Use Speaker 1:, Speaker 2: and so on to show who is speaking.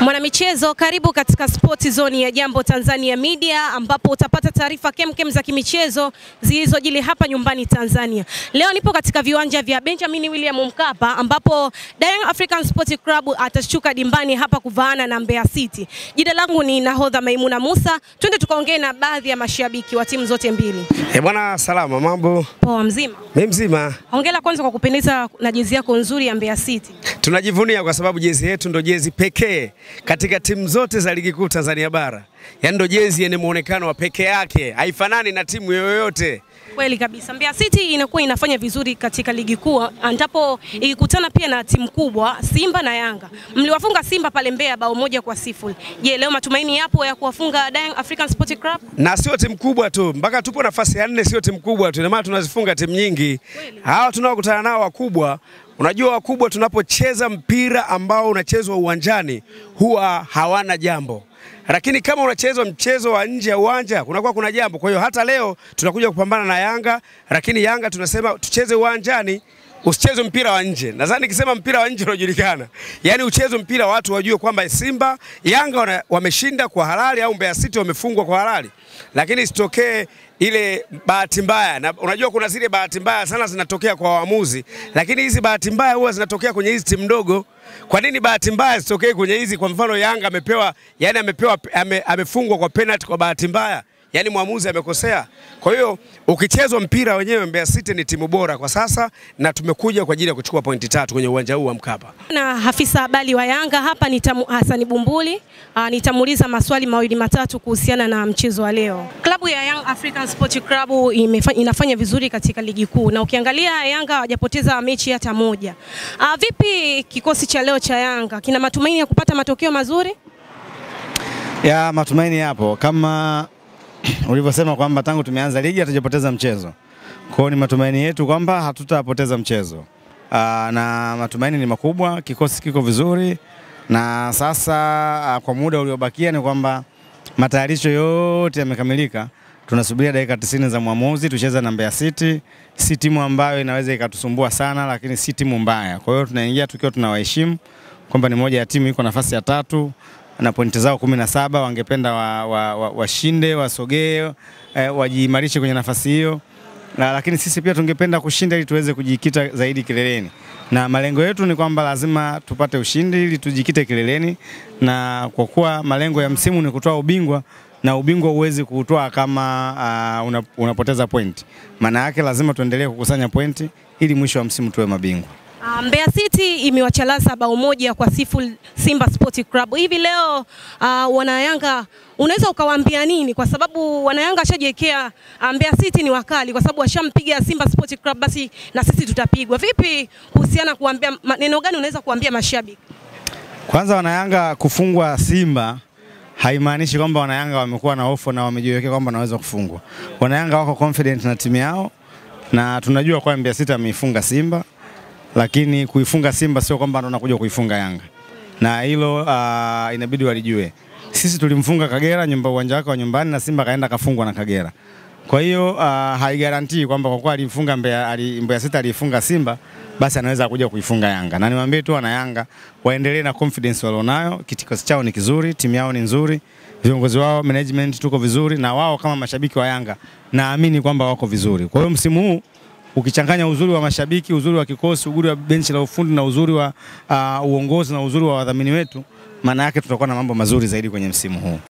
Speaker 1: Mwanamichezo, karibu katika Sport Zone ya Jambo Tanzania Media ambapo utapata taarifa kemkem za kimichezo zilizojili hapa nyumbani Tanzania. Leo nipo katika viwanja vya Benjamin William Mkapa ambapo Young African Sport Club atashuka dimbani hapa kuvaana na Mbeya City. Jina langu ni Nahodha Maimuna Musa. Twende tukaongee na baadhi ya mashabiki wa timu zote mbili.
Speaker 2: Eh, bwana salama, mambo?
Speaker 1: Poa mzima.
Speaker 2: Mimi mzima.
Speaker 1: Hongera kwanza kwa kupendeza na jezi yako nzuri ya Mbeya City.
Speaker 2: Tunajivunia kwa sababu jezi yetu ndo jezi pekee katika timu zote za ligi kuu Tanzania bara, yaani ndo jezi yenye muonekano wa pekee yake, haifanani na timu yoyote.
Speaker 1: Kweli kabisa. Mbeya City inakuwa inafanya vizuri katika ligi kuu ambapo ikikutana pia na timu kubwa Simba na Yanga. Mliwafunga Simba pale Mbeya bao moja kwa sifuri. Je, leo matumaini yapo ya kuwafunga Young African Sport Club?
Speaker 2: Na sio timu kubwa tu, mpaka tupo nafasi ya nne, sio timu kubwa tu, ina maana tunazifunga timu nyingi.
Speaker 1: Kweli.
Speaker 2: Hawa tunaokutana nao wakubwa Unajua wakubwa, tunapocheza mpira ambao unachezwa uwanjani huwa hawana jambo, lakini kama unachezwa mchezo wa nje ya uwanja kunakuwa kuna jambo. Kwa hiyo hata leo tunakuja kupambana na Yanga, lakini Yanga tunasema tucheze uwanjani, usicheze mpira wa nje. Nadhani nikisema mpira wa nje unajulikana, yaani ucheze mpira watu wajue kwamba Simba Yanga wana- wameshinda kwa halali au Mbeya City wamefungwa kwa halali, lakini isitokee ile bahati mbaya. Na unajua kuna zile bahati mbaya sana zinatokea kwa waamuzi, lakini hizi bahati mbaya huwa zinatokea kwenye hizi timu ndogo. Kwa nini bahati mbaya zitokee kwenye hizi? Kwa mfano Yanga amepewa, yani amepewa, ame, amefungwa kwa penalty kwa bahati mbaya yaani mwamuzi amekosea. Kwa hiyo ukichezwa mpira wenyewe, Mbeya City ni timu bora kwa sasa, na tumekuja kwa ajili ya kuchukua pointi tatu kwenye uwanja huu wa Mkapa.
Speaker 1: Na afisa habari wa Yanga hapa ni Tamu- Hassan Bumbuli. Uh, nitamuuliza maswali mawili matatu kuhusiana na mchezo wa leo. Klabu ya Young African Sport Club imefa, inafanya vizuri katika ligi kuu na ukiangalia Yanga hawajapoteza mechi hata moja. Uh, vipi kikosi cha leo cha Yanga kina matumaini ya kupata matokeo mazuri?
Speaker 3: Ya matumaini yapo kama ulivyosema kwamba tangu tumeanza ligi hatujapoteza mchezo. Kwa hiyo ni matumaini yetu kwamba hatutapoteza mchezo. Aa, na matumaini ni makubwa, kikosi kiko vizuri na sasa aa, kwa muda uliobakia ni kwamba matayarisho yote yamekamilika. Tunasubiria dakika 90 za mwamuzi tucheze na Mbeya City. Si timu ambayo inaweza ikatusumbua sana, lakini si timu mbaya. Kwa hiyo tunaingia tukiwa tunawaheshimu kwamba ni moja ya timu iko nafasi ya tatu na pointi zao kumi na saba. Wangependa washinde wa, wa, wa wasogee eh, wajiimarishe kwenye nafasi hiyo na, lakini sisi pia tungependa kushinda ili tuweze kujikita zaidi kileleni, na malengo yetu ni kwamba lazima tupate ushindi ili tujikite kileleni, na kwa kuwa malengo ya msimu ni kutoa ubingwa na ubingwa huwezi kuutoa kama uh, una, unapoteza pointi. Maana yake lazima tuendelee kukusanya pointi ili mwisho wa msimu tuwe mabingwa.
Speaker 1: Uh, Mbeya City imewachalaza bao moja kwa sifuri Simba Sport Club. Hivi leo uh, wanayanga unaweza ukawaambia nini? Kwa sababu wanayanga washajiwekea uh, Mbeya City ni wakali, kwa sababu washampiga Simba Sport Club, basi na sisi tutapigwa. Vipi kuhusiana, kuambia maneno gani unaweza kuambia mashabiki?
Speaker 3: Kwanza wanayanga kufungwa Simba haimaanishi kwamba wanayanga wamekuwa na hofu na wamejiwekea kwamba wanaweza kufungwa. Wanayanga wako confident na timu yao na tunajua kwamba Mbeya City ameifunga Simba, lakini kuifunga Simba sio kwamba tunakuja kuifunga Yanga, na hilo uh, inabidi walijue. Sisi tulimfunga Kagera nyumba uwanja wake wa nyumbani na Simba kaenda kafungwa na Kagera. Kwa hiyo uh, haigarantii kwamba kwa kuwa alifunga Mbeya, ali, Mbeya City alifunga Simba basi anaweza kuja kuifunga Yanga. Na niwaambie tu wana Yanga waendelee na confidence walionayo, kikosi chao ni kizuri, timu yao ni nzuri, viongozi wao, management tuko vizuri, na wao kama mashabiki wa Yanga naamini kwamba wako vizuri. Kwa hiyo msimu huu ukichanganya uzuri wa mashabiki, uzuri wa kikosi, uzuri wa benchi la ufundi na uzuri wa uh, uongozi na uzuri wa wadhamini wetu, maana yake tutakuwa na mambo mazuri zaidi kwenye msimu huu.